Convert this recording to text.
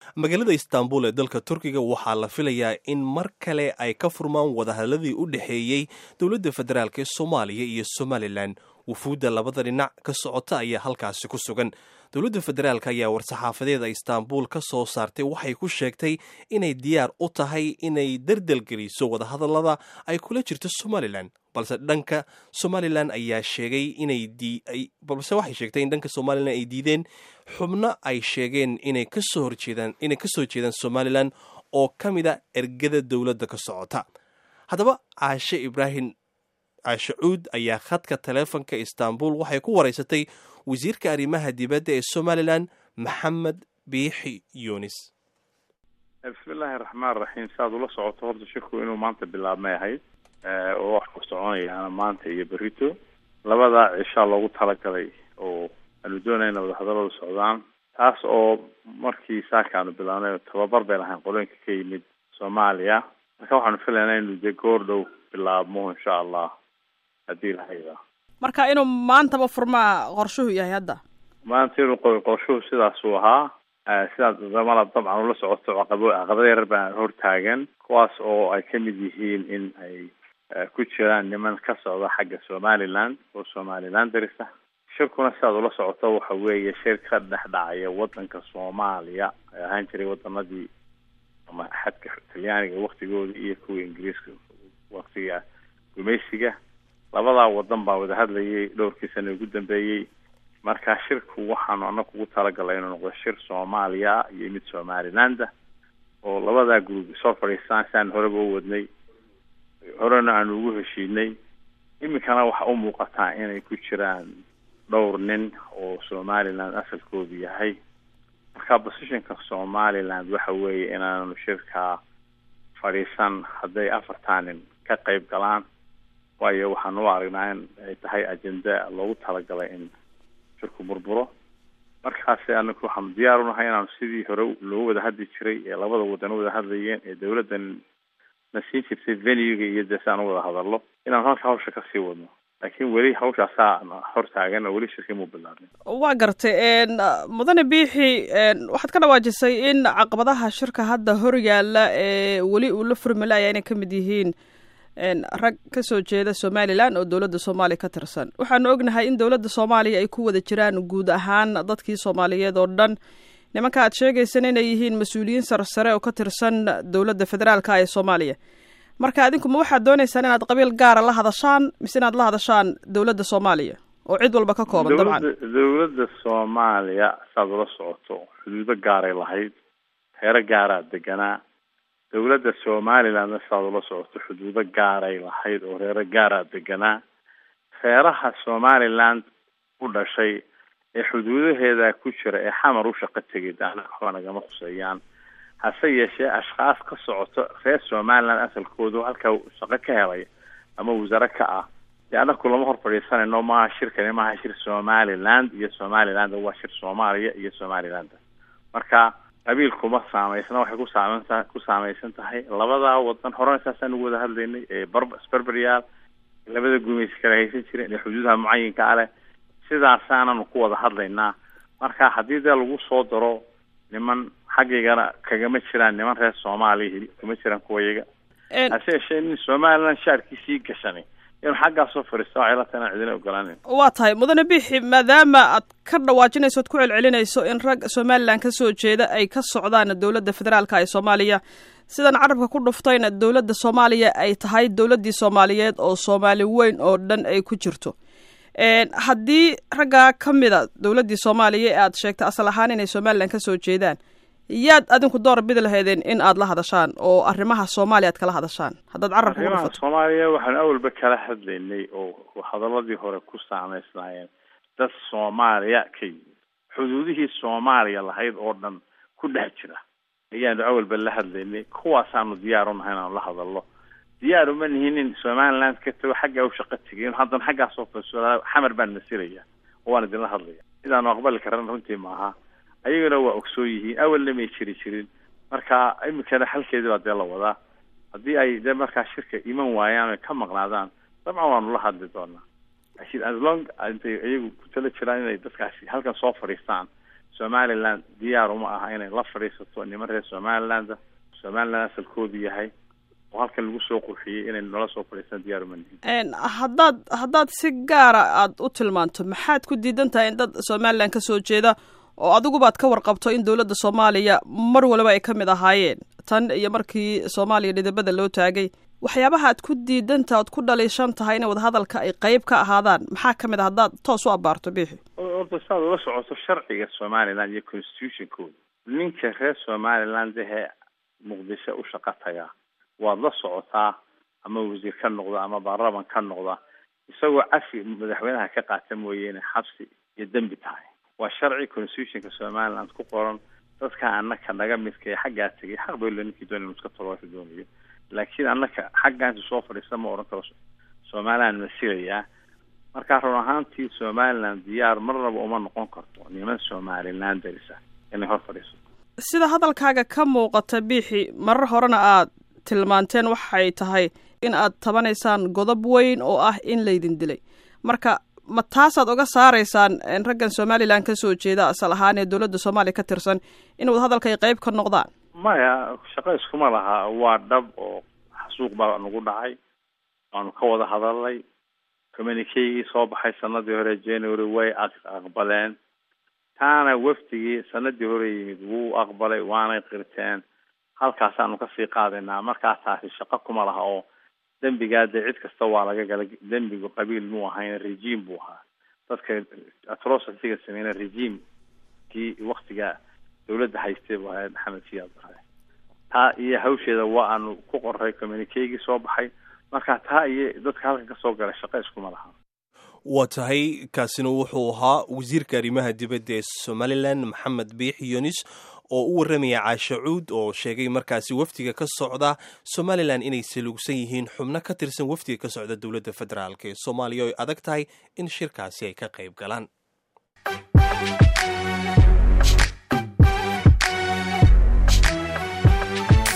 magaalada istanbul ee dalka turkiga waxaa la filayaa in mar kale ay ka furmaan wadahadladii u dhexeeyey dowladda federaalk ee soomaaliya iyo somalilan wufuudda labada dhinac ka socota ayaa halkaasi ku sugan dowladda federaalk ayaa war-saxaafadeeda istanbul ka soo saartay waxay ku sheegtay inay diyaar u tahay inay dardelgeliso wadahadallada ay kula jirto somalilan balse dhanka somalilan ayaa sheegay inay balse waxay sheegtay in dhanka somalilan ay diideen xubno ay sheegeen inay kasoo horjeedaan inay kasoo jeedaan somalilan oo ka mid a ergada dowladda ka socota haddaba caashe ibraahim caashe cuud ayaa khadka taleefonka istanbul waxay ku wareysatay wasiirka arrimaha dibadda ee somalilan maxamed biixi yunis bismillaahi raxmaan raxiim si aad ula socoto horta shirku inuu maanta bilaabmay ahayd oo wax ku soconayaana maanta iyo berito labadaa cishaa loogu talagalay oo aanu doonayna wadahadalladu socdaan taas oo markii saakaanu bilaabnay tababar bay lahayn qolooyinka ka yimid soomaaliya marka waxaanu filaynaa inu dee goor dhow bilaabmo insha allah haddii lahayda marka inuu maantaba furmaa qorshuhu yahay hadda maanta inuu qorshuhu sidaasuu ahaa sidaas damala dabcan ula socoto caqabo caqabada yarar baa hortaagan kuwaas oo ay kamid yihiin in ay ku jiraan niman ka socda xagga somaliland oo somaliland darisa shirkuna sidaad ula socoto waxa weeye shir ka dhex dhacaya wadanka soomaaliya ay ahaan jiray wadanadii ama xadka talyaaniga waktigoodii iyo kuwa ingiriiska waktiga gumaysiga labadaa wadan baa wada hadlayay dhowrkii sana ugu dambeeyey marka shirku waxaanu anaga ugu talagalay inuu noqdo shir soomaaliya iyo mid somaliland oo labadaa group soo fadhiistaan si aan horeba u wadnay horena aanu ugu heshiinay iminkana waxa u muuqataa inay ku jiraan dhowr nin oo somaliland asalkoodu yahay marka positionka somaliland waxa weeye inaanu shirkaa fadhiisan hadday afartaa nin ka qayb galaan waayo waxaan u aragnaa in ay tahay ajenda loogu talagalay in shirku burburo markaasi anaku waxaanu diyaar unahay inaanu sidii hore loo wada hadli jiray ee labada wadan wada hadlayeen ee dawladdan na siin jirtay venuga iyo dee si aan u wada hadallo inaanu halka hawsha kasii wadno laakiin weli hawshaasaa hortaagan oo weli shirkii muu bilaabin waa gartay mudane biixi waxaad ka dhawaajisay in caqabadaha shirka hadda hor yaalla ee weli uu la furmalaya inay kamid yihiin rag kasoo jeeda somalilan oo dowladda soomaaliya ka tirsan waxaanu ognahay in dowladda soomaaliya ay ku wada jiraan guud ahaan dadkii soomaaliyeed oo dhan nimanka aad sheegaysan inay yihiin mas-uuliyiin sarsare oo ka tirsan dowladda federaalka ee soomaaliya marka adinku ma waxaad dooneysaan inaad qabiil gaara la hadashaan mise inaad la hadashaan dowladda soomaaliya oo cid walba ka kooban dabcan dowladda soomaaliya saad ula socoto xuduudo gaaray lahayd heero gaaraa deganaa dowladda somalilandna sidaad ula socoto xuduudo gaaray lahayd oo reero gaaraa deganaa reeraha somaliland u dhashay ee xuduudaheeda ku jira ee xamar u shaqo tegay daana waxba nagama khuseeyaan hase yeeshee ashkaas ka socoto reer somaliland asalkoodu halkaa shaqo ka helay ama wasaare ka ah dee anaku lama hor fadhiisanayno maaha shirkani maaha shir somaliland iyo somaliland waa shir soomaaliya iyo somaliland marka qabiilkuma saameysna waxay ku saameynta ku saameysan tahay labadaa wadan horena saasaan ugu wada hadlaynay ee bar sberberyaal labada gumaysi kala haysan jireen ee xuduudaha mucayinka a leh sidaasaananu ku wada hadlaynaa marka haddii dee lagu soo daro niman xaggaygana kagama jiraan niman reer soomaaliya kama jiraan kuwayaga hase yeeshee nin somaliland shaarkiisii gashani inuu xaggaasoo fadhiista waxay la tahay inaan cidina ogolaanin waa tahay mudane bixi maadaama aad ka dhawaajinayso od ku celcelinayso in rag somalilan kasoo jeeda ay ka socdaan dowladda federaalka ee soomaaliya sidan carabka ku dhuftayna dowladda soomaaliya ay tahay dowladdii soomaaliyeed oo soomaali weyn oo dhan ay ku jirto haddii raggaa ka mida dowladdii soomaaliya ee aad sheegtay asal ahaan inay somalilan kasoo jeedaan yaad adinku door bidi lahaydeen in aad la hadashaan oo arrimaha soomaaliya aad kala hadashaan haddaad carabka ku arrimaha dhufato soomaaliya waxaanu awalba kala hadlaynay oo hadaladii hore ku saameysnaayeen dad soomaaliya ka yimid xuduudihii soomaaliya lahayd oo dhan ku dhex jira ayaanu awalba la hadlaynay kuwaasaanu diyaar unahay inaanu la hadalno diyaar uma nihin in somaliland ka tago xaggaa u shaqo tegay in haddana xaggaasoo faiso xamar baan masilaya oo waan idinla hadlaya sidaanu aqbali karan runtii maaha ayagana waa ogsoon yihiin awalna may jiri jirin marka iminkana xalkeedii baa dee la wadaa haddii ay dee markaa shirka iman waayaan ay ka maqnaadaan dabcan waanu la hadli doonaa laakiin as long intay iyagu ku tala jiraan inay dadkaasi halkan soo fadhiistaan somaliland diyaar uma aha inay la fadhiisato niman reer somaliland somaliland asalkoodu yahay oo halkan lagu soo qurxiyey inay nala soo fadhiistaan diyaar uma nihin haddaad haddaad si gaara aada u tilmaanto maxaad ku diidan tahay in dad somaliland ka soo jeeda oo adigubaad ka warqabto in dowladda soomaaliya mar waliba ay ka mid ahaayeen tan iyo markii soomaaliya dhidibada loo taagay waxyaabaha aad ku diidantaha oad ku dhaliishan tahay in wadahadalka ay qeyb ka ahaadaan maxaa ka mid a haddaad toos u abaarto bixi horta saad ula socoto sharciga somaliland iyo constitutionkooda ninka reer somaliland ahee muqdisho u shaqo tagaa waad la socotaa ama wasiir ka noqda ama baarlaman ka noqda isagoo cafi madaxweynaha ka qaata mooye inay xabsi iyo dembi tahay waa sharci constitutionka somaliland ku qoran dadka anaka naga midka ee xaggaa tegay xaq baylo ninkii doonay inu iska talo doonayo laakiin annaka xaggaansi soo fadhiista ma odhan karo somaliland masilayaa markaa run ahaantii somaliland diyaar marnaba uma noqon karto niman somaliland darisa inay hor fadhiiso sida hadalkaaga ka muuqata biixi marar horena aad tilmaanteen waxay tahay in aad tabanaysaan godob weyn oo ah in laydin dilay marka ma taasaad oga saaraysaan raggan somaliland ka soo jeeda asal ahaan ee dowladda soomaaliya ka tirsan in wadahadalka ay qeyb ka noqdaan maya shaqo iskuma laha waa dhab oo xasuuq baa nagu dhacay waanu ka wada hadalnay communikeygii soo baxay sanadii hore january way aqbaleen taana wafdigii sanadii hore yimid wuu aqbalay waanay qirteen halkaasaanu kasii qaadaynaa markaa taasi shaqo kuma laha oo dembigaa dee cid kasta waa laga gala dembigu qabiil muu ahayn regime buu ahaa dadka atrocityga sameyna regimekii waktiga dawladda haystay buu ahayd maxamed siyaad bare taa iyo hawsheeda waa aanu ku qoray communikeygii soo baxay marka taa iyo dadka halkan kasoo galay shaqo iskuma laha waa tahay kaasina wuxuu ahaa wasiirka arrimaha dibadda ee somalilan maxamed biix yunis oo u warramaya caashe cuud oo sheegay markaasi wafdiga ka socda somalilan inay saluugsan yihiin xubno ka tirsan wafdiga ka socda dowladda federaalk ee soomaaliya oo ay adag tahay in shirkaasi ay ka qayb galaan